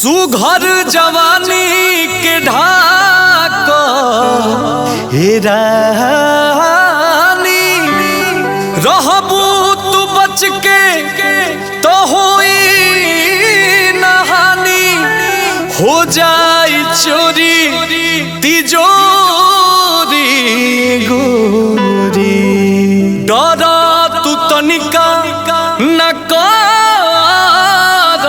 सुघर जवानी के ढाक हे रानी रहबू तू बच के तो होई नहानी हो जाई चोरी तिजोरी गोरी डरा तू तनिका न कर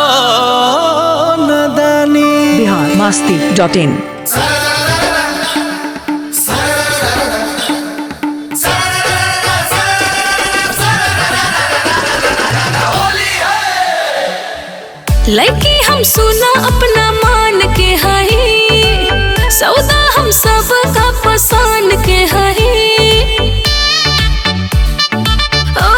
नदानी बिहार मस्ती डॉट इन लड़की हम सुना अपना मान के हई सौदा हम सब का पसंद के हई ओ,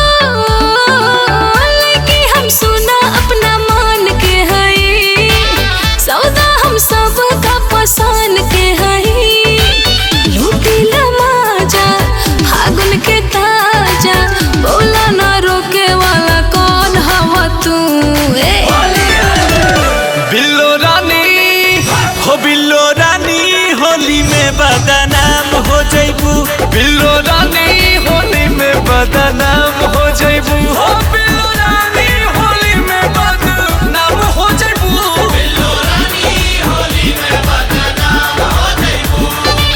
लड़की हम सुना अपना मान के हई सौदा हम सब का पसंद के हई लूटी लमाजा फागुन के ताजा बोला ना रोके वाला कौन हवा तू ए बिल्लो रानी हो बिल्लो रानी होली में बदनाम हो जैबू बिल्लो रानी होली में बदनाम हो जैबू हो बिल्लो रानी होली में बदनाम हो जैबू बिल्लो रानी होली में बदनाम हो जैबू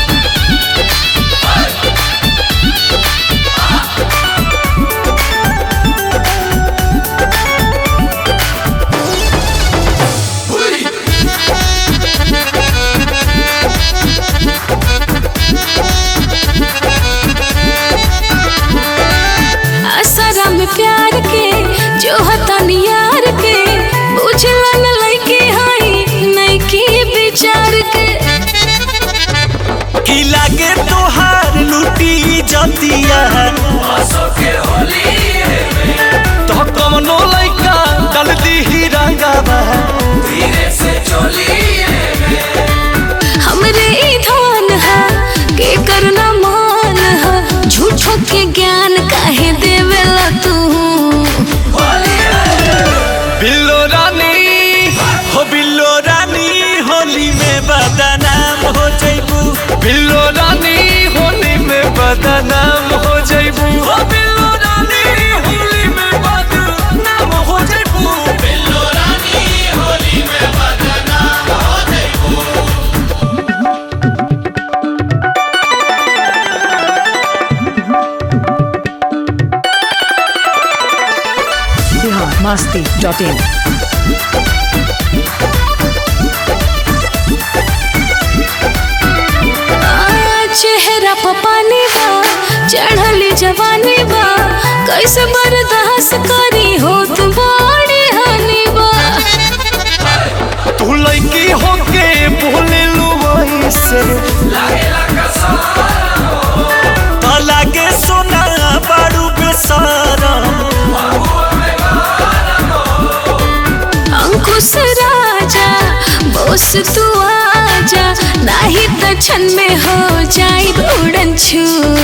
असरा में प्यार के जो हतन यार के बुझला न लइके हई नइकी विचार के की लागे तोहार लूटी जतिया तो कमनो लइका डाल दी रंगावा हमरे ई धन है के करना मान है झूठो के ज्ञान काहे देवेला तू बिल्लो रानी हो बिल्लो रानी होली में बदनाम हो जैबू बिल्लो रानी होली में बदनाम हो जैबू हो बिल्लो रानी होली में बदनाम हो जैबू बिल्लो रानी होली में बदनाम हो जैबू बिहार मस्ती डॉट इन आ, चेहरा पर पानी बा चढ़ली जवानी बा कैसे बर्दाश्त करी हो तू बड़ी हानि बा तू लड़की होके बोले लो वैसे तो लागे सोना बारू बेसारा अंकुश राजा बोस तू आजा नहीं तो क्षण में हो जाई उड़न छू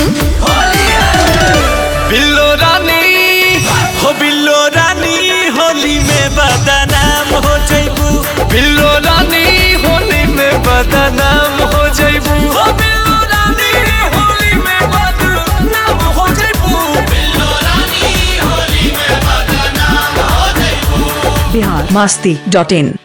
बिल्लो रानी हो बिल्लो रानी होली में बदनाम हो जैबू बिल्लो रानी होली में बदनाम हो जैबू हो बिल्लो रानी होली में बदनाम हो जैबू बिल्लो रानी होली में बदनाम हो जैबू बिहार मस्ती डॉट इन